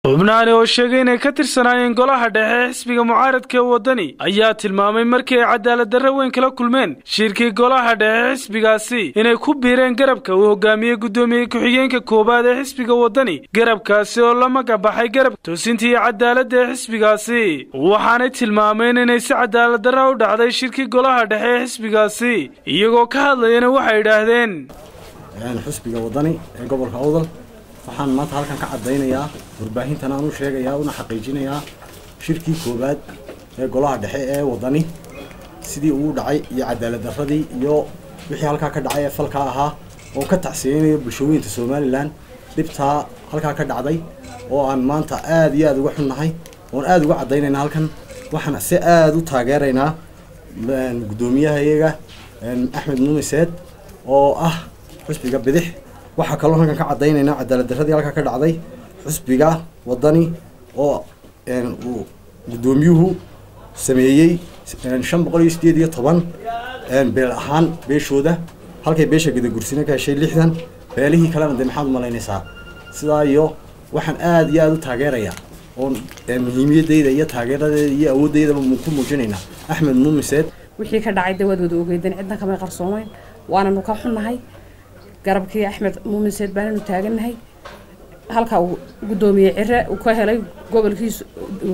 xubnaani oo sheegay inay ka tirsanaayeen golaha dhexe ee xisbiga mucaaradka ee waddani ayaa tilmaamay markii ay cadaaladdarre weyn kala kulmeen shirkii golaha dhexe ee xisbigaasi inay ku biireen garabka uu hogaamiyey guddoomiye ku-xigeenka koowaad ee xisbiga waddani garabkaasi oo la magabaxay garab toosintii cadaaladda ee xisbigaasi waxaanay tilmaameen inay si cadaaladdarra u dhacday shirkii golaha dhexe ee xisbigaasi iyagoo ka hadlayana waxay idhaahdeen xusbiga waddani ee gobolka awdal waxaan maanta halkan ka caddaynayaa warbaahintan aan u sheegayaa una xaqiijinayaa shirkii koowaad ee golaha dhexe ee waddani sidii uu dhacay iyo cadaalad darradii iyo wixii halkaa ka dhacay ee falkaa ahaa oo ka tacsiyeynayo bulshooyinka somalilan dhibtaa halkaa ka dhacday oo aan maanta aada iyo aada uga xunnahay oon aada uga caddaynayna halkan waxaan si aada u taageeraynaa guddoomiyaha iyaga axmed numiseed oo ah xusbiga bidix waxaa kaloo halkan ka caddaynaynaa cadaalad darradii halkaa ka dhacday xusbiga waddani oo uu guddoomiyuhu sameeyey shan boqol iyo sideed iyo toban beel ahaan beeshooda halkay beesha gadagursina ka heshay lixdan beelihii kalena dee maxaad umalaynaysaa sidaa iyo waxaan aada iyo aada u taageerayaa oon muhiimiyadeyda iyo taageeradeeda iyo awooddeydaba ku muujinaynaa axmed numiseed wixii ka dhacay dee waad wada ogeydeen cidna kamay qarsoomeyn waananu ka xunnahay garabkii axmed muuminseed baananu taagannahay halka uu guddoomiye cire uu ka helay gobolkiisu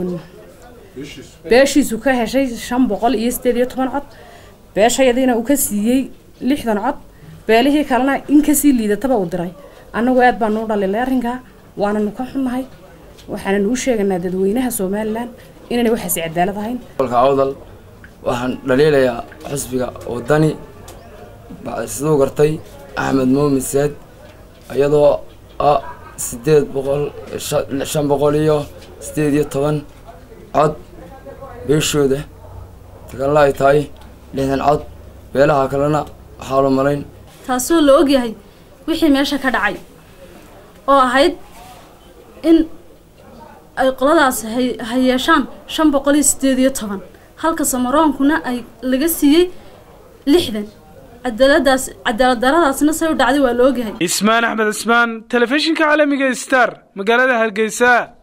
beeshiisu ka heshay shan boqol iyo sideed iyo toban cod beeshayadiina uu ka siiyey lixdan cod beelihii kalena in kasii liidataba uu diray annagu aad baanu u dhalilay arrinkaa waananu ka xunnahay waxaananu u sheeganaa dadweynaha somalilan inaynay waxaasi cadaalad ahayn gobolka awdal waxaan dhaliilayaa xusbiga waddani siduu gartay axmed muumin seed iyadoo ah sideed boqol shan boqol iyo sideed iyo toban cod beeshooda tagalla ay tahay lixdan cod beelaha kalena waxaa la malayn taasoo la ogyahay wixii meesha ka dhacay oo ahayd in ay qoladaas ha yeeshaan shan boqol iyo sideed iyo toban halka samaroonkuna ay laga siiyey lixdan cadaaladaas cadaalad daradaasna say u dhacday waa la ogyahay ismaan axmed cismaan telefishinka caalamiga star magaalada hargeysa